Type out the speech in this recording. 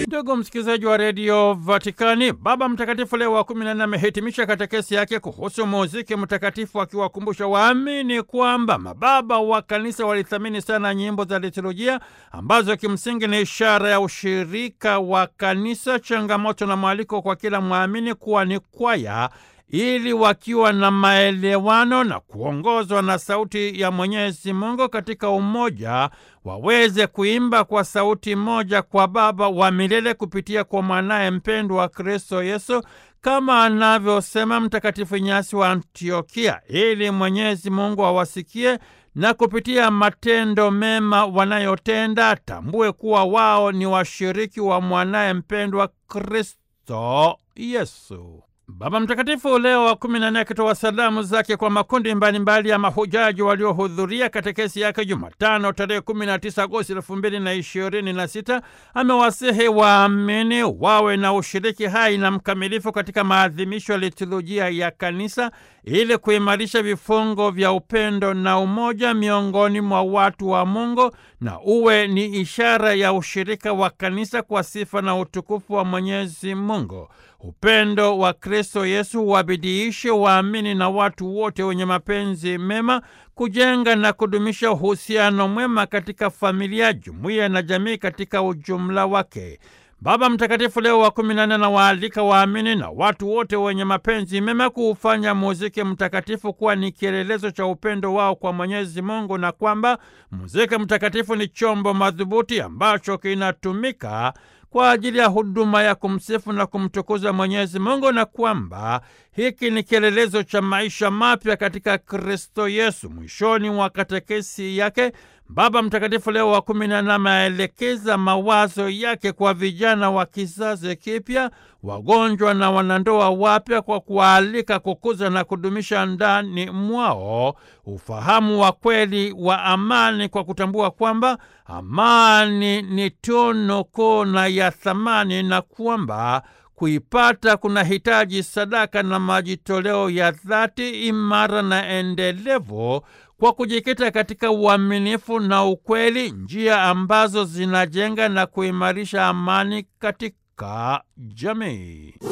Ndugu msikilizaji wa redio Vatikani, Baba Mtakatifu Leo wa kumi na nne amehitimisha katekesi yake kuhusu muziki mtakatifu, akiwakumbusha waamini kwamba mababa wa kanisa walithamini sana nyimbo za liturujia ambazo kimsingi ni ishara ya ushirika wa kanisa, changamoto na mwaliko kwa kila mwamini kuwa ni kwaya ili wakiwa na maelewano na kuongozwa na sauti ya Mwenyezi Mungu katika umoja waweze kuimba kwa sauti moja kwa Baba wa milele kupitia kwa mwanaye mpendwa wa Kristo Yesu, kama anavyosema Mtakatifu Inyasi wa Antiokia, ili Mwenyezi Mungu awasikie na kupitia matendo mema wanayotenda tambue kuwa wao ni washiriki wa mwanaye mpendwa Kristo Yesu. Baba Mtakatifu Leo wa kumi na nne akitoa salamu zake kwa makundi mbalimbali mbali ya mahujaji waliohudhuria katekesi yake Jumatano tarehe 19 Agosti elfu mbili na ishirini na sita amewasihi waamini wawe na ushiriki hai na mkamilifu katika maadhimisho ya liturujia ya kanisa ili kuimarisha vifungo vya upendo na umoja miongoni mwa watu wa Mungu na uwe ni ishara ya ushirika wa kanisa kwa sifa na utukufu wa Mwenyezi Mungu. Upendo wa Kristo Yesu wabidiishe waamini na watu wote wenye mapenzi mema kujenga na kudumisha uhusiano mwema katika familia, jumuiya na jamii katika ujumla wake. Baba Mtakatifu Leo wa kumi na nne anawaalika waamini na watu wote wenye mapenzi mema kuufanya muziki mtakatifu kuwa ni kielelezo cha upendo wao kwa Mwenyezi Mungu na kwamba muziki mtakatifu ni chombo madhubuti ambacho kinatumika kwa ajili ya huduma ya kumsifu na kumtukuza Mwenyezi Mungu na kwamba hiki ni kielelezo cha maisha mapya katika Kristo Yesu. Mwishoni mwa katekesi yake Baba Mtakatifu Leo wa kumi na nne ameelekeza mawazo yake kwa vijana wa kizazi kipya, wagonjwa na wanandoa wapya, kwa kuwaalika kukuza na kudumisha ndani mwao ufahamu wa kweli wa amani, kwa kutambua kwamba amani ni tunu kuu na ya thamani na kwamba kuipata kuna hitaji sadaka na majitoleo ya dhati, imara na endelevu kwa kujikita katika uaminifu na ukweli, njia ambazo zinajenga na kuimarisha amani katika jamii.